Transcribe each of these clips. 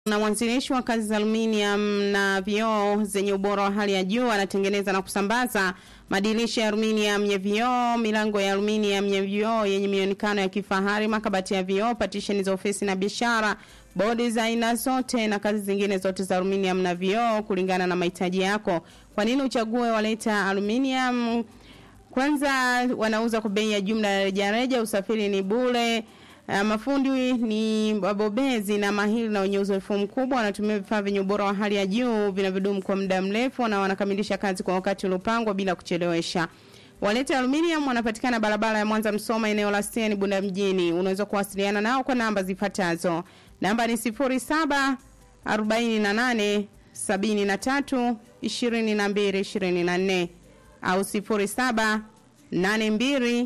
na mwanzilishi wa kazi za aluminium na vioo zenye ubora wa hali ya juu anatengeneza na kusambaza madirisha ya aluminium ya vioo, milango ya aluminium ya vioo yenye mionekano ya kifahari, makabati ya vioo, partition za ofisi na biashara, bodi za aina zote na kazi zingine zote za aluminium na vioo kulingana na mahitaji yako. Kwa nini uchague Waleta Aluminium? Kwanza wanauza kwa bei ya jumla ya rejareja, usafiri ni bure. Uh, mafundi ni wabobezi na mahiri na wenye uzoefu mkubwa. Wanatumia vifaa vyenye ubora wa hali ya juu vinavyodumu kwa muda mrefu na wanakamilisha kazi kwa wakati uliopangwa bila kuchelewesha. Waleta Aluminium wanapatikana barabara ya Mwanza Msoma, eneo la Steni Bunda mjini. Unaweza kuwasiliana nao kwa namba zifuatazo. Namba ni 07 48 73 22 24 au 07 82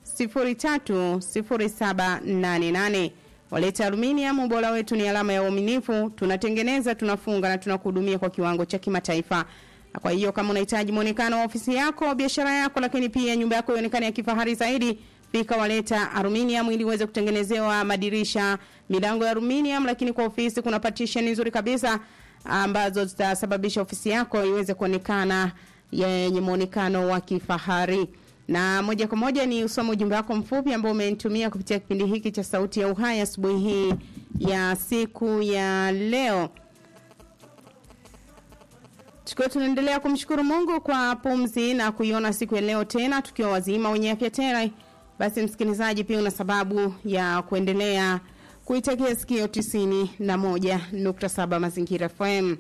030788. Waleta Aluminium, ubora wetu ni alama ya uaminifu. Tunatengeneza, tunafunga na tunakuhudumia kwa kiwango cha kimataifa. Kwa hiyo kama unahitaji muonekano wa ofisi yako, biashara yako, lakini pia nyumba yako ionekane ya kifahari zaidi, fika Waleta Aluminium ili uweze kutengenezewa madirisha, milango ya aluminium, lakini kwa ofisi kuna partition nzuri kabisa ambazo zitasababisha ofisi yako iweze kuonekana yenye muonekano wa kifahari na moja kwa moja ni usome ujumbe wako mfupi ambao umenitumia kupitia kipindi hiki cha Sauti ya Uhai asubuhi hii ya siku ya leo. Tukiwa tunaendelea kumshukuru Mungu kwa pumzi na kuiona siku ya leo tena tukiwa wazima wenye afya tena, basi msikilizaji, pia una sababu ya kuendelea kuitakia sikio tisini na moja nukta saba Mazingira FM.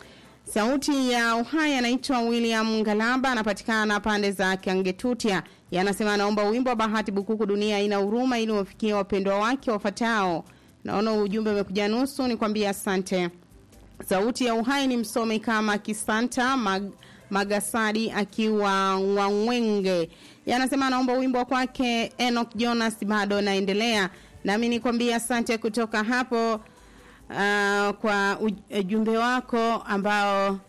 Sauti ya Uhai anaitwa William Ngalamba, anapatikana pande za Kangetutia. Yanasema anaomba wimbo wa Bahati Bukuku, dunia haina huruma, ili wafikie wapendwa wake wafatao. Naona ujumbe umekuja nusu, nikwambie asante. Sauti ya Uhai ni msome kama Kisanta Mag, Magasadi akiwa Wangwenge. Yanasema anaomba wimbo wa kwake Enoch Jonas, bado naendelea. Nami nikwambie asante kutoka hapo uh, kwa ujumbe wako ambao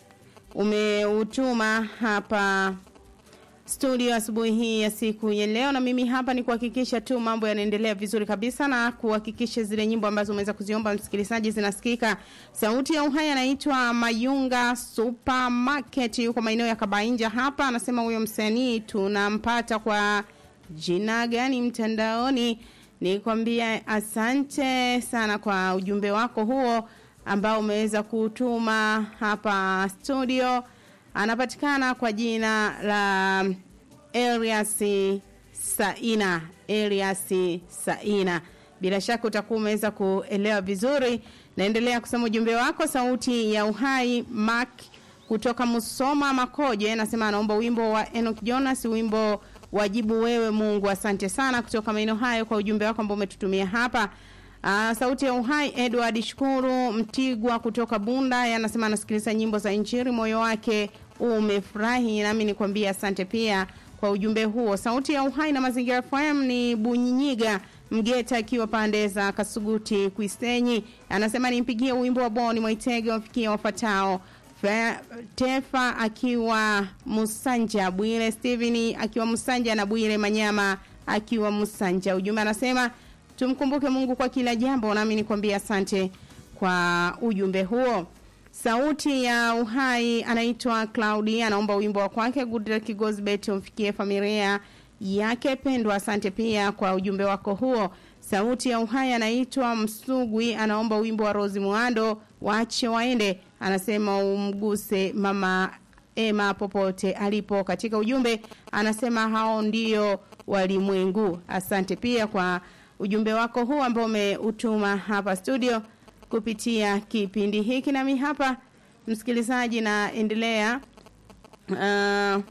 umeutuma hapa studio asubuhi hii ya siku ya leo, na mimi hapa ni kuhakikisha tu mambo yanaendelea vizuri kabisa na kuhakikisha zile nyimbo ambazo umeweza kuziomba msikilizaji zinasikika. Sauti ya Uhai anaitwa Mayunga Supermarket, yuko maeneo ya Kabainja hapa. Anasema huyo msanii tunampata kwa jina gani mtandaoni? Nikwambia asante sana kwa ujumbe wako huo ambao umeweza kutuma hapa studio. Anapatikana kwa jina la Elias Saina, Elias Saina. Bila shaka utakuwa umeweza kuelewa vizuri. Naendelea kusema ujumbe wako. Sauti ya Uhai Mark kutoka Musoma Makoje anasema anaomba wimbo wa Enoch Jonas, wimbo wajibu wewe Mungu. Asante sana kutoka maeneo hayo kwa ujumbe wako ambao umetutumia hapa. Aa, sauti ya uhai Edward Shukuru Mtigwa kutoka Bunda anasema anasikiliza nyimbo za Injili, moyo wake umefurahi. Nami nikwambia asante pia kwa ujumbe huo. Sauti ya uhai na mazingira FM ni Bunyiga Mgeta akiwa pande za Kasuguti Kwisenyi, anasema nimpigie wimbo wa Boni Mwaitege wafikie wafatao Tefa akiwa Musanja, Bwire Steven akiwa Musanja na Bwire Manyama akiwa Musanja. Ujumbe anasema tumkumbuke Mungu kwa kila jambo, nami nikwambia asante kwa ujumbe huo. Sauti ya Uhai anaitwa Claudia, anaomba wimbo wa kwake Goodluck Gosbet umfikie familia yake pendwa. Asante pia kwa ujumbe wako huo. Sauti ya Uhai anaitwa Msugwi, anaomba wimbo wa Rose Muando waache waende, anasema umguse mama Ema popote alipo. Katika ujumbe anasema hao ndio walimwengu. Asante pia kwa ujumbe wako huu ambao umeutuma hapa studio kupitia kipindi hiki, nami hapa msikilizaji, naendelea uh,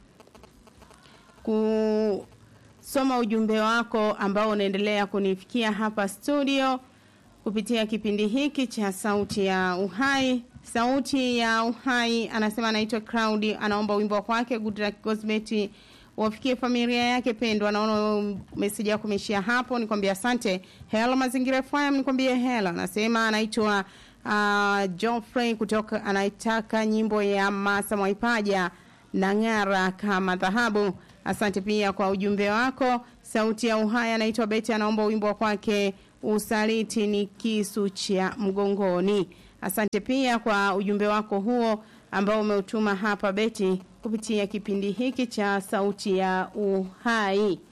kusoma ujumbe wako ambao unaendelea kunifikia hapa studio kupitia kipindi hiki cha Sauti ya Uhai. Sauti ya Uhai anasema anaitwa Crowd, anaomba wimbo wa kwake Goodluck Gosbet wafikie familia yake pendwa. Naona message yako imeishia hapo, nikwambia asante. Hello Mazingira FM, nikwambie hello. Anasema anaitwa uh, Geoffrey kutoka anaitaka nyimbo ya Masa Mwaipaja na ng'ara kama dhahabu. Asante pia kwa ujumbe wako. Sauti ya Uhai anaitwa Beti, anaomba wimbo wa kwake usaliti ni kisu cha mgongoni. Asante pia kwa ujumbe wako huo ambao umeutuma hapa Beti kupitia kipindi hiki cha Sauti ya Uhai.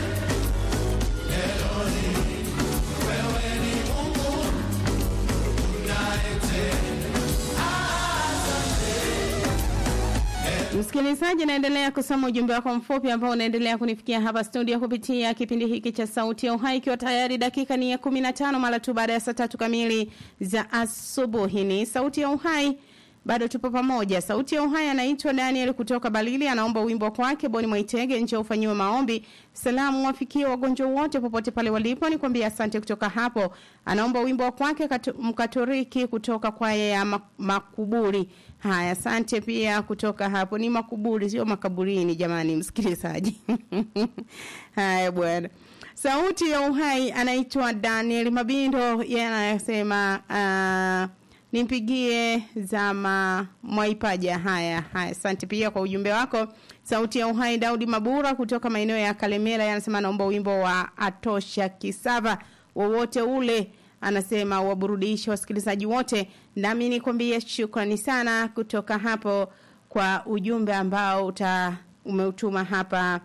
Msikilizaji, naendelea kusoma ujumbe wako mfupi ambao unaendelea kunifikia hapa studio kupitia kipindi hiki cha Sauti ya Uhai, ikiwa tayari dakika ni ya 15 mara tu baada ya saa tatu kamili za asubuhi. Ni Sauti ya Uhai, bado tupo pamoja. Sauti ya Uhai anaitwa Daniel kutoka Balili, anaomba wimbo kwake Boni Mwaitege, nje ufanyiwe maombi. Salamu wafikie wagonjwa wote popote pale walipo, nikwambia asante. Kutoka hapo anaomba wimbo kwake Mkatoriki kutoka kwaya ya Makuburi. Haya, asante pia kutoka hapo. Ni makuburi, sio makaburini, jamani msikilizaji. Haya bwana. Sauti ya Uhai anaitwa Daniel Mabindo, yeye anasema uh, nimpigie zama Mwaipaja. Haya haya, asante pia kwa ujumbe wako. Sauti ya Uhai Daudi Mabura kutoka maeneo ya Kalemera, anasema naomba wimbo wa Atosha Kisava wowote ule anasema waburudishe wasikilizaji wote, nami nikwambie shukrani sana kutoka hapo kwa ujumbe ambao uta umeutuma hapa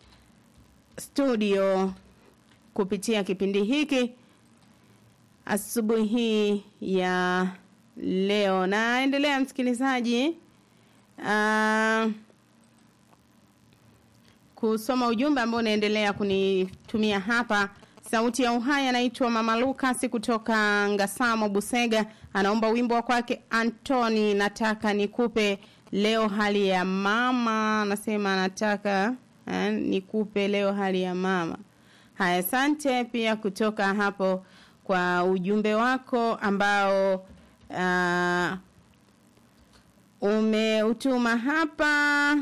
studio kupitia kipindi hiki asubuhi hii ya leo. Naendelea msikilizaji, uh, kusoma ujumbe ambao unaendelea kunitumia hapa Sauti ya Uhai anaitwa Mama Lucas kutoka Ngasamo Busega, anaomba wimbo wa kwake Antoni, nataka nikupe leo hali ya mama. Anasema nataka eh, nikupe leo hali ya mama. Haya, asante pia kutoka hapo kwa ujumbe wako ambao uh, umeutuma hapa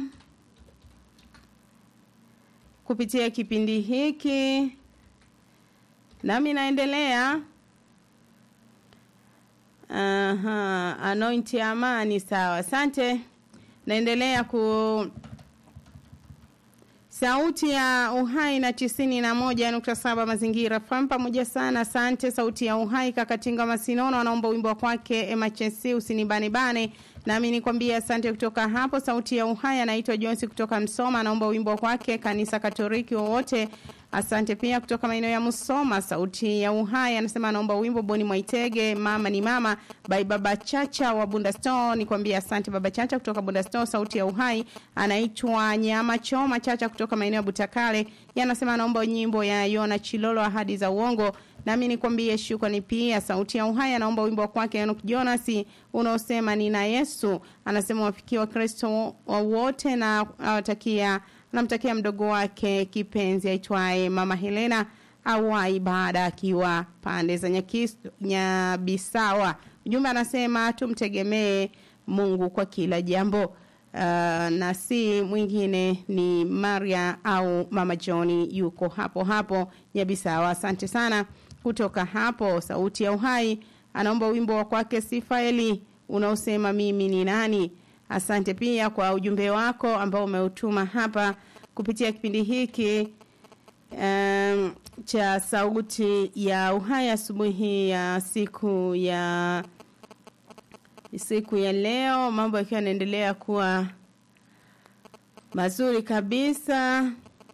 kupitia kipindi hiki nami naendelea Aha, anointi amani sawa asante naendelea ku sauti ya uhai na tisini na moja nukta saba mazingira fam pamoja sana asante sauti ya uhai kakatinga masinono anaomba wimbo wa kwake emachesi usinibanebane nami nikwambia asante kutoka hapo sauti ya uhai anaitwa jonsi kutoka msoma anaomba wimbo wa kwake kanisa katoliki wowote Asante pia kutoka maeneo ya Musoma, sauti ya uhai anasema anaomba wimbo Boni Mwaitege, mama ni mama by Baba Chacha wa Bunda Store. Nikwambia asante Baba Chacha kutoka Bunda Store, sauti ya uhai. Anaitwa Nyama Choma Chacha kutoka maeneo ya Butakale, yanasema anaomba nyimbo ya Yona Chilolo, ahadi za uongo. Nami nikwambie shukrani pia. Sauti ya uhai anaomba wimbo kwake Enoch Jonas unaosema nina Yesu. Anasema wafikie wa Kristo wote na awatakia namtakia mdogo wake kipenzi aitwaye Mama Helena awai baada akiwa pande za Nyabisawa. Ujumbe anasema tumtegemee Mungu kwa kila jambo. Uh, na si mwingine ni Maria au Mama Johni yuko hapo hapo Nyabisawa. Asante sana kutoka hapo Sauti ya Uhai anaomba wimbo wa kwake Sifaeli unaosema mimi ni nani. Asante pia kwa ujumbe wako ambao umeutuma hapa kupitia kipindi hiki um, cha sauti ya uhai asubuhi ya siku ya siku ya leo, mambo yakiwa yanaendelea kuwa mazuri kabisa.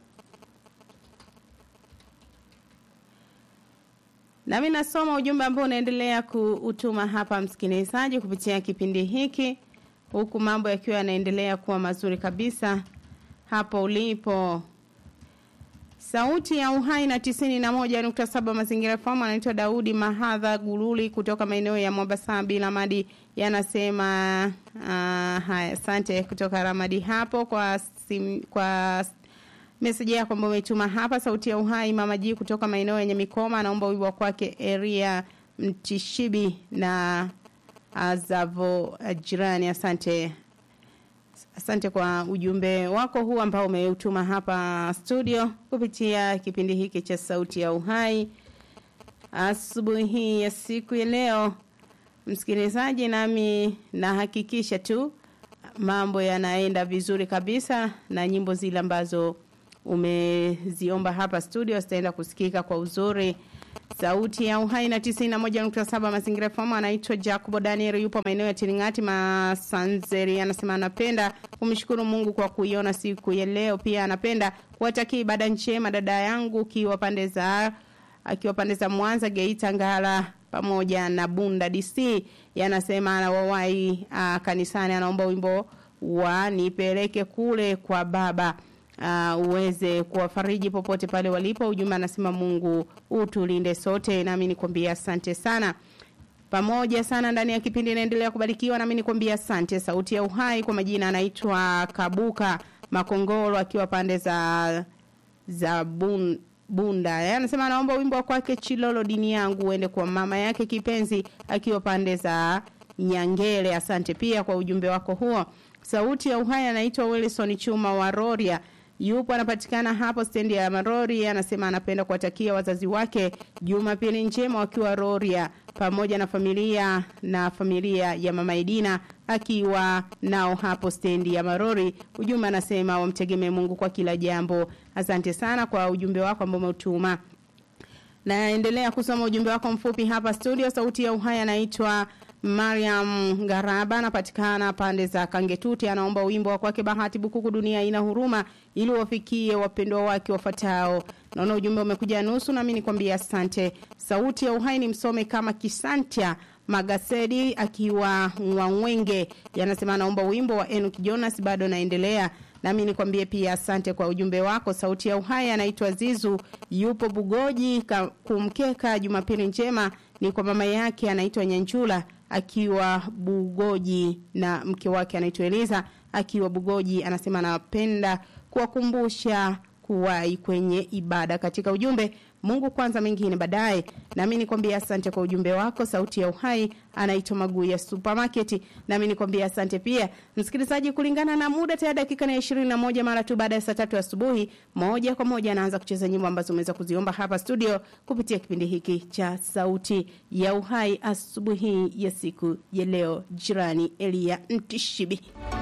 Nami nasoma ujumbe ambao unaendelea kuutuma hapa msikilizaji kupitia kipindi hiki huku mambo yakiwa yanaendelea kuwa mazuri kabisa hapo ulipo. Sauti ya Uhai na tisini na moja nukta saba Mazingira FM anaitwa Daudi Mahadha Gululi kutoka maeneo ya Mwabasabi Lamadi, yanasema uh, haya, asante kutoka Ramadi hapo kwa sim, kwa meseji yako ambayo umetuma hapa. Sauti ya Uhai Mama G kutoka maeneo yenye Mikoma anaomba wimbo kwake Eria Mtishibi na Azavo jirani. Asante, asante kwa ujumbe wako huu ambao umeutuma hapa studio kupitia kipindi hiki cha Sauti ya Uhai asubuhi hii ya siku ya leo. Msikilizaji, nami nahakikisha tu mambo yanaenda vizuri kabisa na nyimbo zile ambazo umeziomba hapa studio zitaenda kusikika kwa uzuri sauti ya uhai na 91.7 mazingira FM anaitwa Jacob Daniel yupo maeneo ya Tiringati Masanzeri anasema anapenda kumshukuru Mungu kwa kuiona siku ya leo pia anapenda kuwatakia ibada njema dada yangu kiwa pande za akiwa pande za Mwanza Geita Ngara pamoja na Bunda DC yanasema anawawai uh, kanisani anaomba wimbo wa nipeleke kule kwa baba uh, uweze kuwafariji popote pale walipo ujumbe anasema Mungu utulinde sote nami nikwambia asante sana pamoja sana ndani ya kipindi inaendelea kubarikiwa nami nikwambia asante sauti ya uhai kwa majina anaitwa Kabuka Makongoro akiwa pande za za bun, Bunda. Yeye anasema anaomba wimbo kwake Chilolo dini yangu uende kwa mama yake kipenzi akiwa pande za Nyangele. Asante pia kwa ujumbe wako huo. Sauti ya uhai anaitwa Wilson Chuma wa Roria. Yupo anapatikana hapo stendi ya Marori, anasema anapenda kuwatakia wazazi wake Jumapili njema wakiwa Roria pamoja na familia na familia ya Mama Edina akiwa nao hapo stendi ya Marori. Ujumbe anasema wamtegemee Mungu kwa kila jambo. Asante sana kwa ujumbe wako ambao umeutuma. Naendelea kusoma ujumbe wako mfupi hapa studio. Sauti ya uhai anaitwa Mariam Garaba anapatikana pande za Kangetuti, anaomba wimbo wa kwake Bahati Bukuku, dunia ina huruma, ili wafikie wapendwa wake wafatao. Naona ujumbe umekuja nusu, nami nikwambia asante. Sauti ya uhai ni msome kama Kisantia Magasedi akiwa Mwangwenge, yanasema anaomba wimbo wa Enoch Jonas, bado naendelea nami nikwambie pia asante kwa ujumbe wako. Sauti ya uhai anaitwa Zizu, yupo Bugoji ka, kumkeka. Jumapili njema ni kwa mama yake anaitwa Nyanjula akiwa Bugoji na mke wake anaitwa Eliza akiwa Bugoji. Anasema anapenda kuwakumbusha kuwahi kwenye ibada katika ujumbe Mungu kwanza mengine baadaye. Nami nikwambia asante kwa ujumbe wako. Sauti ya uhai anaitwa Maguu ya Supermarket. Nami nikwambia asante pia msikilizaji, kulingana na muda tayari dakika na 21 mara tu baada ya saa tatu asubuhi, moja kwa moja anaanza kucheza nyimbo ambazo umeweza kuziomba hapa studio kupitia kipindi hiki cha Sauti ya Uhai asubuhi ya siku ya leo. Jirani Elia Ntishibi.